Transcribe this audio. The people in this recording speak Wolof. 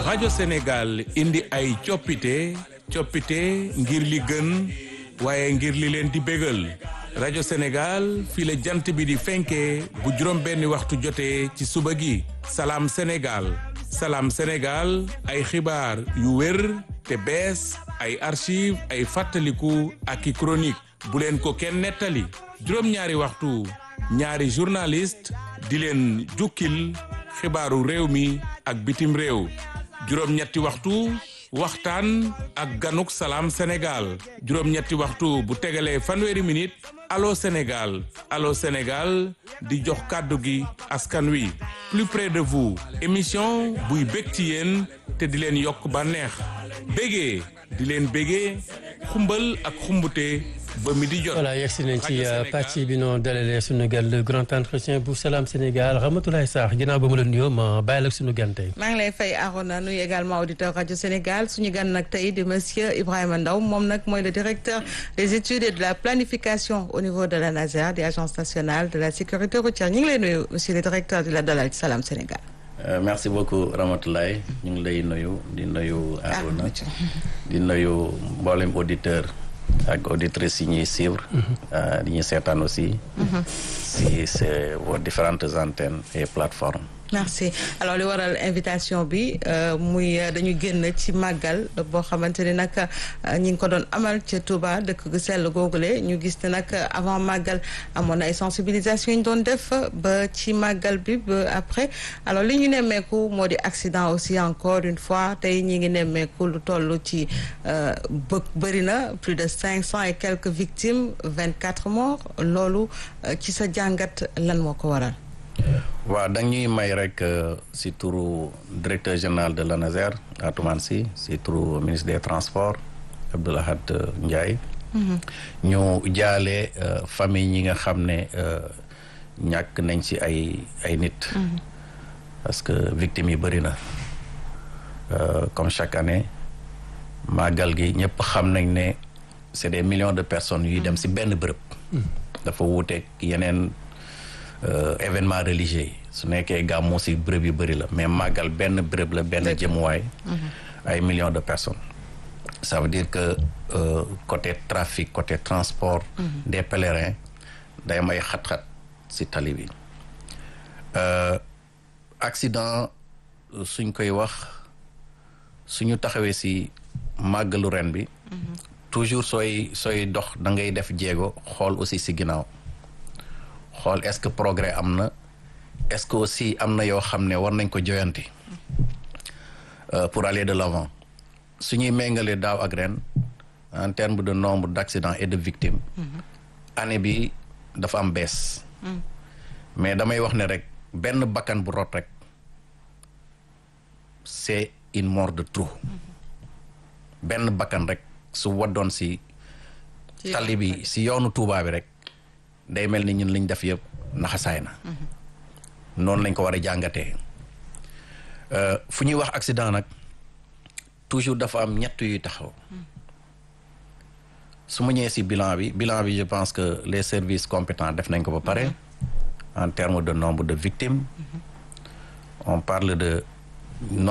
rajo Sénégal indi ay coppite coppite ngir li gën waaye ngir li leen di bégal rajo Sénégal fii la jant bi di fenkee bu juróom benni waxtu jotee ci suba gi salaam Sénégal salaam Sénégal ay xibaar yu wér te bees ay archive ay fàttaliku ak i chronique bu leen ko kenn nettali juróom-ñaari waxtu ñaari journaliste di leen jukkil xibaaru réew mi ak bitim réew juróom-ñetti waxtu waxtaan ak ganuk salaam Sénégal juróom-ñetti waxtu bu tegalee fanweeri minute allo Sénégal allo Sénégal di jox kàddu gi askan wi plus près de vous émission buy bég ci yéen te di leen yokk bànneex bégee di leen bégee xumbal ak xumbute ba mi di jot. voilà yegsi nañ ci pàcc bi noo dalalee sunu gan le grand entretien bu Salam Sénégal Ramatoulaye Sarr ginnaaw ba mu la nuyoo ma bàyyi la sunu gan tey. maa ngi lay fay Arona nuyu également auditeur rajo Sénégal suñu gan nag tey di monsieur Ibrahima Ndaw moom nag mooy le directeur des études et de la planification au niveau de la NASER di agence nationale de la sécurité routière ñu ngi lay nuyu monsieur le directeur di la dalal ci Salam Sénégal. Euh, merci beaucoup Ramatoulaye ñu ngi lay nuyu di nuyu Arona di nuyu mboolem auditeur ak auditrices yi ñuy suivre di ñuy seetaan aussi si c'est vos différentes antennes et plateformes merci alors li waral invitation bi muy dañu génn ci màggal boo xamante ni nag ñi ngi ko doon amal ca Touba dëkk gu sell googule ñu gis ne nag avant màggal amoon na ay sensibilisation yi ñu doon def ba ci màggal bi ba après alors li ñu nemmeeku moo di accident aussi encore une fois tey ñi ngi nemmeeku lu toll ci bë bëri na plus de cinq cent et quelques victimes vingt quatre morts loolu ci sa jàngat lan moo ko waral waaw da ñuy may rek si turu directeur général de l'ANASER Atoumane Sy si turu ministre des transports Abdoulahad Ndiaye ñu jaale famille ñi nga xam ne ñàkk nañ ci ay ay nit parce que victimes yi bëri na comme chaque année màggal gi ñëpp xam nañ ne c'est des millions de personnes yuy dem si benn bërëb dafa wuuteeg yeneen événement religieux yi su nekkee gàmmu si bërëb yu bëri la mais màggal benn bërëb la benn jëmuwaay ay millions de personnes ça veut dire que euh, côté trafic côté transport des pèlerins day may xat-xat si tali bi accident suñ koy wax suñu taxawee si màggalu ren bi toujours sooy sooy dox da ngay def jéego xool aussi si ginnaaw xool est-ce que progrès am na est-ce que aussi am na yoo xam ne war nañ ko joyanti pour aller de l'avant su ñuy méngalee daaw ak ren en termes de nombre d'accidents et de victimes année bi dafa am baisse mais damay wax ne rek benn bakkan bu rot rek c'est une mort de trop benn bakkan rek su waddoon si tali bi si yoonu Tuubaa bi rek day mel ni ñun liñ def yëpp naxasaay na noonu lañ ko war a jàngatee fu ñuy wax accident nag toujours dafa am ñett yuy taxaw su ma ñëwee si bilan bi bilan bi je pense que les services compétents def nañ ko ba pare en termes de nombre de victimes on parle de